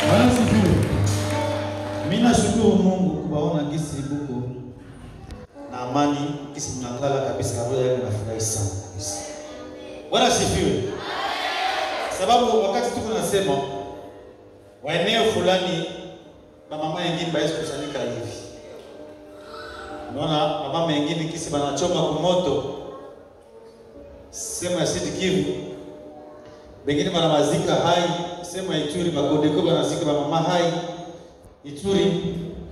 Bwana sifiwe. Mimi nashukuru Mungu kuwaona gisi buko na amani gisi mnangala kabisa roho yangu nafurahi sana kabisa. Bwana sifiwe. Sababu wakati tuko nasema waeneo fulani bamama yengine baisi kusanyika hivi. Unaona bamama yengine kisi banachoma kwa moto sema ya Sud Kivu bengine bana mazika hai sema Ituri bakodeko banazika bamama hai Ituri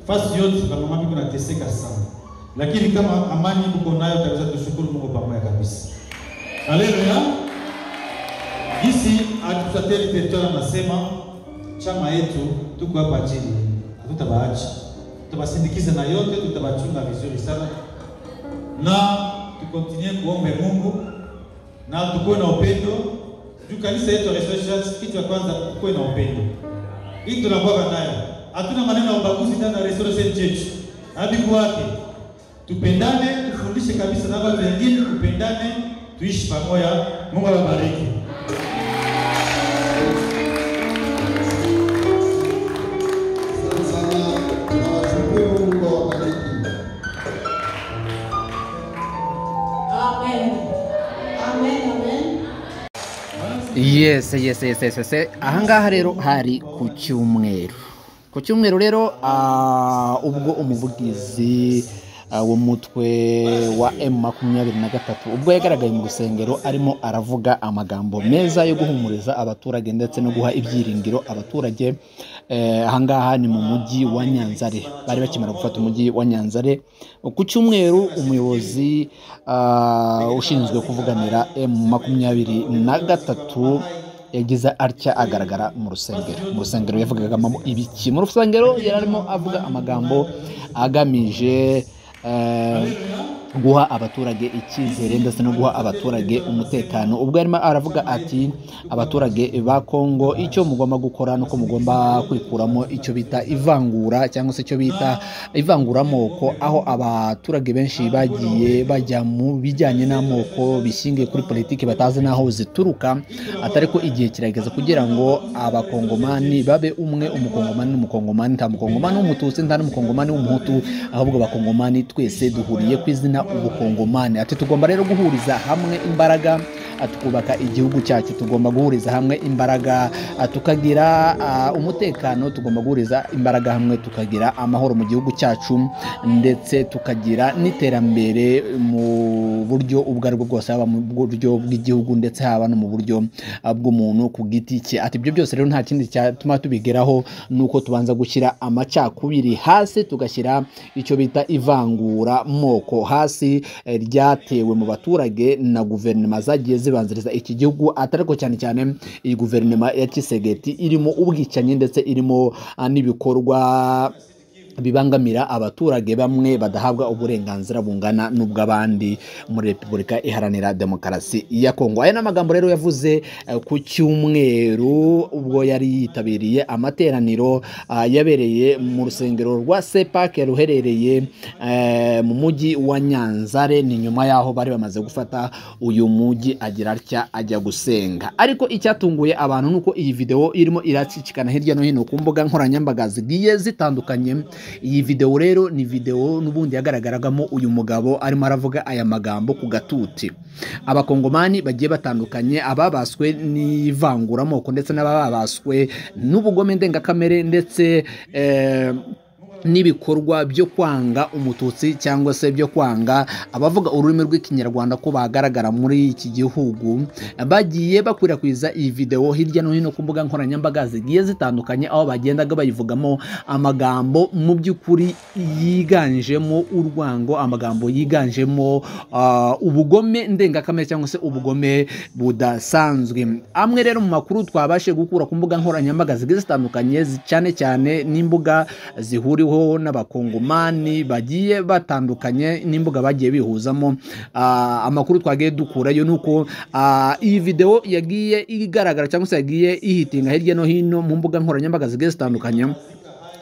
fasi yote bamama biko nateseka sana, lakini kama amani mko nayo kabisa, tushukuru Mungu pamoja kabisa. Haleluya! Gisi atusateli territoire, anasema chama yetu tuko hapa chini, hatutabaacha, tutabasindikiza na yote, tutabachunga vizuri sana, na tukontinue kuombe Mungu na tukuwe na upendo juu kanisa yetu Restoration, kitu ya kwanza tukuwe na upendo. Hii tunakuwa nayo, hatuna maneno ya ubaguzi ndani ya Restoration Church. Habibu wake tupendane, tufundishe kabisa na watu wengine, tupendane, tuishi pamoja. Mungu awabariki. Sana sana tunawashukuru Mungu awabariki. Amen. Amen, amen. yes yes yes yes yes ahangaha rero hari ku cyumweru ku cyumweru rero ah, ubwo umuvugizi ah, w'umutwe wa m makumyabiri na gatatu ubwo yagaragaye mu rusengero arimo aravuga amagambo meza yo guhumuriza abaturage ndetse no guha ibyiringiro abaturage Eh, ahangaha ni mu mujyi wa nyanzare bari bakimara gufata umujyi wa nyanzare ku cyumweru umuyobozi ah, ushinzwe kuvuganira m makumyabiri na gatatu yagize atya agaragara mu rusengero mu rusengero yavugagamo ibiki mu rusengero yari arimo avuga amagambo agamije eh, guha abaturage icyizere ndetse no guha abaturage umutekano ubwo yarimo aravuga ati abaturage ba kongo icyo mugomba gukora nuko mugomba kwikuramo icyo bita ivangura cyangwa se icyo bita ivanguramoko aho abaturage benshi bagiye bajya mu bijyanye n'amoko bishingiye kuri politiki batazi n'aho zituruka atari ko igihe kirageze kugira ngo abakongomani babe umwe umukongomani n'umukongomani nta mukongomani w'umututsi nta n'umukongomani w'umuhutu ahubwo abakongomani twese duhuriye ku izina ubukongomani ati tugomba rero guhuriza hamwe imbaraga ah, tukubaka igihugu cyacu tugomba guhuriza hamwe imbaraga ah, tukagira ah, umutekano tugomba guhuriza imbaraga hamwe tukagira amahoro mu gihugu cyacu ndetse tukagira n'iterambere mu buryo ubwo ari bwo bwose haba mu buryo bw'igihugu ndetse haba no mu buryo ah, bw'umuntu ku giti cye ati ibyo byose rero nta kindi cyatuma tubigeraho ni uko tubanza gushyira amacakubiri hasi tugashyira icyo bita ivangura moko hasi eh, ryatewe mu baturage na guverinoma zagiye zibanziriza iki gihugu atari ko cyane cyane iyi guverinoma ya kisegeti irimo ubwicanyi ndetse irimo ah, n'ibikorwa bibangamira abaturage bamwe badahabwa uburenganzira bungana n'ubw'abandi muri repubulika iharanira demokarasi ya kongo aya ni amagambo rero yavuze eh, ku cyumweru ubwo yari yitabiriye amateraniro ah, yabereye mu rusengero rwa sepake ruherereye eh, mu mujyi wa nyanzare ni nyuma y'aho bari bamaze gufata uyu mujyi agira atya ajya gusenga ariko icyatunguye abantu ni uko iyi video irimo iracicikana hirya no hino ku mbuga nkoranyambaga zigiye zitandukanye iyi video rero ni video n'ubundi yagaragaragamo uyu mugabo arimo aravuga aya magambo ku gatuti abakongomani bagiye batandukanye ababaswe n'ivanguramoko ndetse n'ababaswe n'ubugome ndengakamere ndetse eh, n'ibikorwa byo kwanga umututsi cyangwa se byo kwanga abavuga ururimi rw'ikinyarwanda ko bagaragara muri iki gihugu bagiye bakwirakwiza iyi videwo hirya no hino ku mbuga nkoranyambaga zigiye zitandukanye aho bagendaga bayivugamo amagambo mu by'ukuri yiganjemo urwango amagambo yiganjemo ah, ubugome ndengakamere cyangwa se ubugome budasanzwe amwe rero mu makuru twabashije gukura ku mbuga nkoranyambaga zigiye zitandukanye zi- cyane cyane n'imbuga zihuriweho n'abakongomani bagiye batandukanye n'imbuga bagiye bihuzamo Ah, amakuru twagiye dukurayo ni uko ah, iyi video yagiye igaragara cyangwa se yagiye ihitinga hirya no hino mu mbuga nkoranyambaga zigiye zitandukanye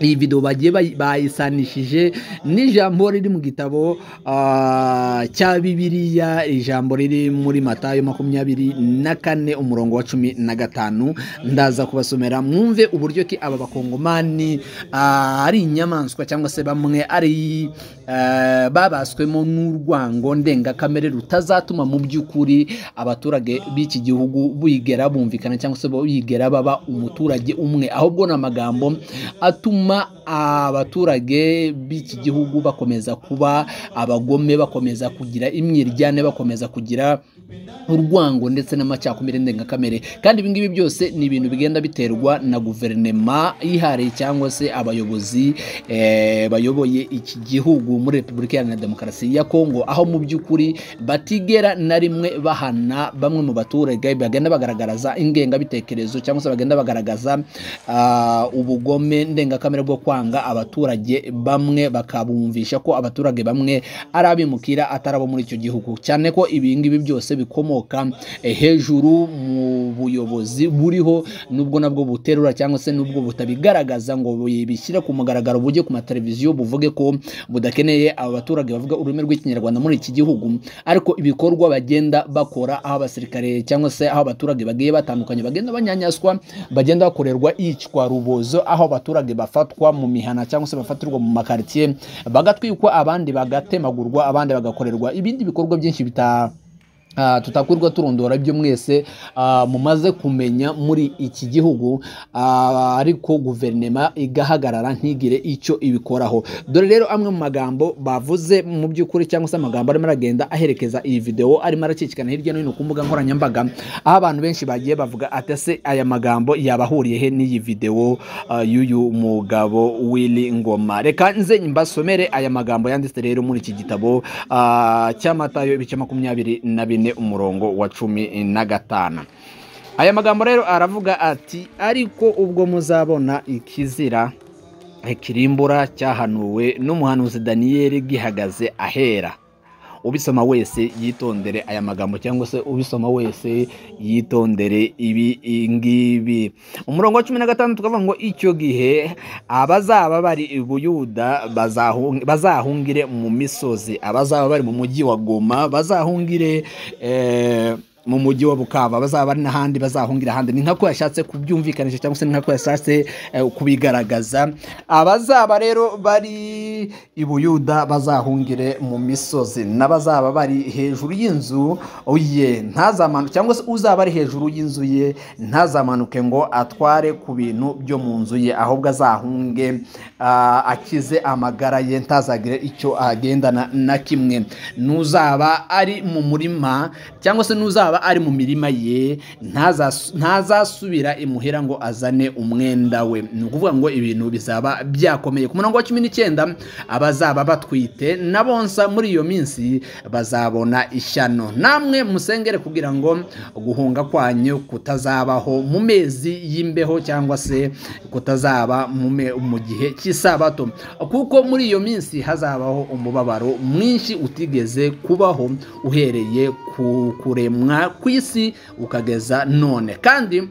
iyi video bagiye bayi- bayisanishije n'ijambo riri mu gitabo ah, cya bibiliya ijambo riri muri matayo makumyabiri na kane umurongo wa cumi na gatanu ndaza kubasomera mwumve uburyo ki aba bakongomani ah, ari inyamaswa cyangwa se bamwe ari eh, babaswemo n'urwango ndengakamere rutazatuma mu by'ukuri abaturage b'iki gihugu bigera bumvikana cyangwa se bigera baba umuturage umwe ahubwo ni amagambo atuma abaturage b'iki gihugu bakomeza kuba abagome bakomeza kugira imyiryane bakomeza kugira urwango ndetse n'amacyakumire ndengakamere kandi ibi ngibi byose ni ibintu bigenda biterwa na guverinema yihariye cyangwa se abayobozi eh, bayoboye iki gihugu muri repubulika iharanira demokarasi ya kongo aho mu by'ukuri batigera na rimwe bahana bamwe mu baturage bagenda bagaragaza ingengabitekerezo cyangwa se bagenda bagaragaza ah, ubugome ndengakamere bwo kwanga abaturage bamwe bakabumvisha ko abaturage bamwe ari abimukira atari abo muri icyo gihugu cyane ko ibi ngibi byose bikomoka eh, hejuru mu buyobozi buriho nubwo nabwo buterura cyangwa se nubwo butabigaragaza ngo bishyire ku mugaragaro bujye ku mateleviziyo buvuge ko budakeneye aba baturage bavuga ururimi rw'ikinyarwanda muri iki gihugu ariko ibikorwa bagenda bakora aho abasirikare cyangwa se aho abaturage bagiye batandukanye bagenda banyanyaswa bagenda bakorerwa iyicwa rubozo aho abaturage bafatwa mu mihana cyangwa se bafatirwa mu makaritsiye bagatwikwa abandi bagatemagurwa abandi bagakorerwa ibindi bikorwa byinshi bita Ah, tutakwirwa turondora ibyo mwese ah, mumaze kumenya muri iki gihugu ah, ariko guverinema igahagarara ntigire icyo ibikoraho dore rero amwe mu magambo bavuze mu by'ukuri cyangwa se amagambo arimo aragenda aherekeza iyi video arimo aracicikana hirya no hino ku mbuga nkoranyambaga aho abantu benshi bagiye bavuga ati se aya magambo yabahuriye he n'iyi video ah, y'uyu mugabo Willy Ngoma reka nze mbasomere aya magambo yanditse rero muri iki gitabo ah, cy'amatayo ibice makumyabiri na bine umurongo wa cumi na gatanu aya magambo rero aravuga ati ariko ubwo muzabona ikizira ikirimbura cyahanuwe n'umuhanuzi daniyeli gihagaze ahera ubisoma wese yitondere aya magambo cyangwa se ubisoma wese yitondere ibi ngibi umurongo wa cumi na gatanu tukavuga ngo icyo gihe abazaba bari i buyuda bazahung- bazahungire mu misozi abazaba bari mu mujyi wa goma bazahungire eh, mu mujyi wa bukaba bazaba bari n'ahandi bazahungira ahandi ni nkako yashatse kubyumvikanisha cyangwa se ni nkako yashatse eh, kubigaragaza abazaba rero bari i buyuda bazahungire mu misozi n'abazaba bari hejuru y'inzu ye ntazamanuke cyangwa se uzaba ari hejuru y'inzu ye ntazamanuke ngo atware ku bintu byo mu nzu ye ahubwo azahunge ah, akize amagara ye ntazagire icyo agendana na kimwe n'uzaba ari mu murima cyangwa se n'uzaba ari mu mirima ye ntazas- ntazasubira imuhira ngo azane umwenda we ni ukuvuga ngo ibintu bizaba byakomeye ku murongo wa cumi n'icyenda abazaba batwite na bonsa muri iyo minsi bazabona ishyano namwe musengere kugira ngo guhunga kwanyu kutazabaho mu mezi y'imbeho cyangwa se kutazaba mu me- mu gihe cy'isabato kuko muri iyo minsi hazabaho umubabaro mwinshi utigeze kubaho uhereye ku kuremwa kw'isi ukageza none kandi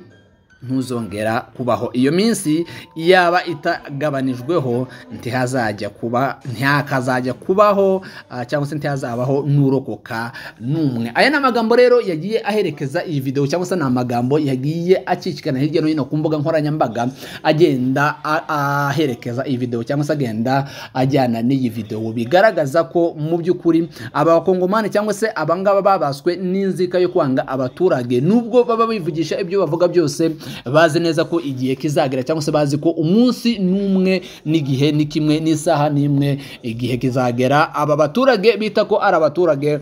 ntuzongera kubaho iyo minsi yaba itagabanijweho ntihazajya kuba ntihakazajya kubaho ah, cyangwa se ntihazabaho n'urokoka n'umwe aya ni amagambo rero yagiye aherekeza iyi video cyangwa se ni amagambo yagiye acicikana hirya no hino ku mbuga nkoranyambaga agenda a- aherekeza iyi video cyangwa se agenda ajyana n'iyi video bigaragaza ko mu by'ukuri abakongomani cyangwa se abangaba babaswe n'inzika yo kwanga abaturage nubwo baba bivugisha ibyo bavuga byose bazi neza ko igihe kizagera cyangwa se bazi ko umunsi n'umwe n'igihe ni kimwe n'isaha n'imwe igihe kizagera aba baturage bita ko ari abaturage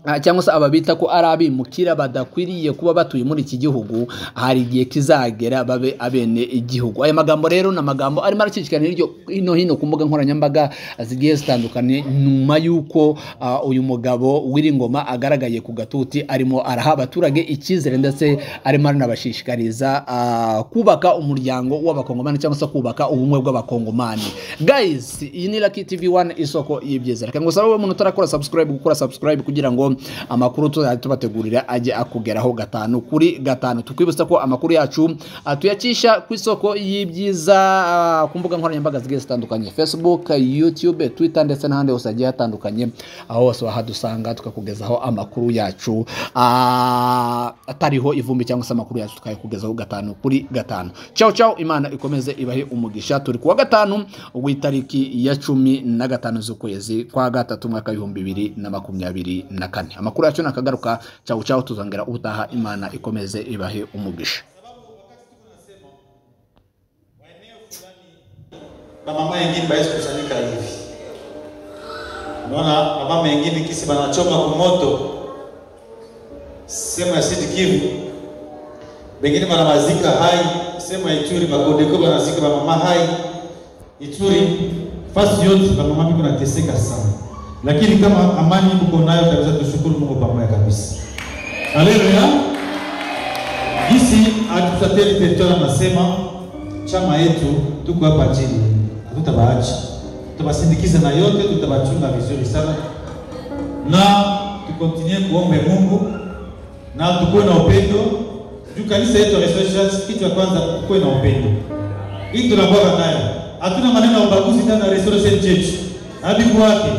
Ah, cyangwa se ababita ko ari abimukira badakwiriye kuba batuye muri iki gihugu hari igihe kizagera babe abene igihugu aya magambo rero ni amagambo arimo aracicikana hiryo hino hino ku mbuga nkoranyambaga zigiye zitandukanye nyuma y'uko ah, uyu mugabo w'iringoma agaragaye ku gatuti arimo araha abaturage icyizere ndetse arimo aranabashishikariza ah, kubaka umuryango w'abakongomani cyangwa se kubaka ubumwe bw'abakongomani guys iyi ni Lucky TV 1 isoko y'ibyiza reka ngo sabe umuntu utarakora subscribe gukora subscribe kugira ngo amakuru tuzajya tubategurira ajye akugeraho gatanu kuri gatanu tukwibutsa ko amakuru yacu ah, tuyakisha ku isoko y'ibyiza ah, ku mbuga nkoranyambaga zigiye zitandukanye facebook youtube twitter ndetse n'ahandi hose hagiye hatandukanye aho hose wahadusanga tukakugezaho amakuru yacu ah, atariho ivumbi cyangwa se amakuru yacu tukayakugezaho gatanu kuri gatanu ciao ciao imana ikomeze ibahe umugisha turi kuwa gatanu w'itariki ya cumi na gatanu z'ukwezi kwa gatatu umwaka w'ibihumbi bibiri na makumyabiri na kane amakuru yacu nakagaruka ciao ciao tuzongera ubutaha imana ikomeze ibahe umugisha bamama wengine bawezi kusanyika hivi. Unaona bamama wengine kisi banachoma kwa moto sehemu ya Sud Kivu, bengine banawazika hai sehemu ya Ituri, bakodeko banazika bamama hai Ituri, fasi yote bamama biko nateseka sana, lakini kama amani mko nayo kabisa, tushukuru Mungu pamoja kabisa. Haleluya! Gisi hatutateli territoire, anasema chama yetu tuko hapa chini, hatutabaacha, tutabasindikiza na yote, tutabachunga vizuri sana, na tukontinue kuombe Mungu na tukuwe na upendo juu kanisa yetu ya Restoration Church, kitu ya kwanza tukuwe na upendo. Hii tunakuwa nayo, hatuna maneno ya ubaguzi ndani ya Restoration Church na bibu wake.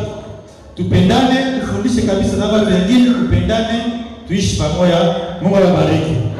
Tupendane, tufundishe kabisa na watu wengine, tupendane, tuishi pamoja. Mungu awabariki.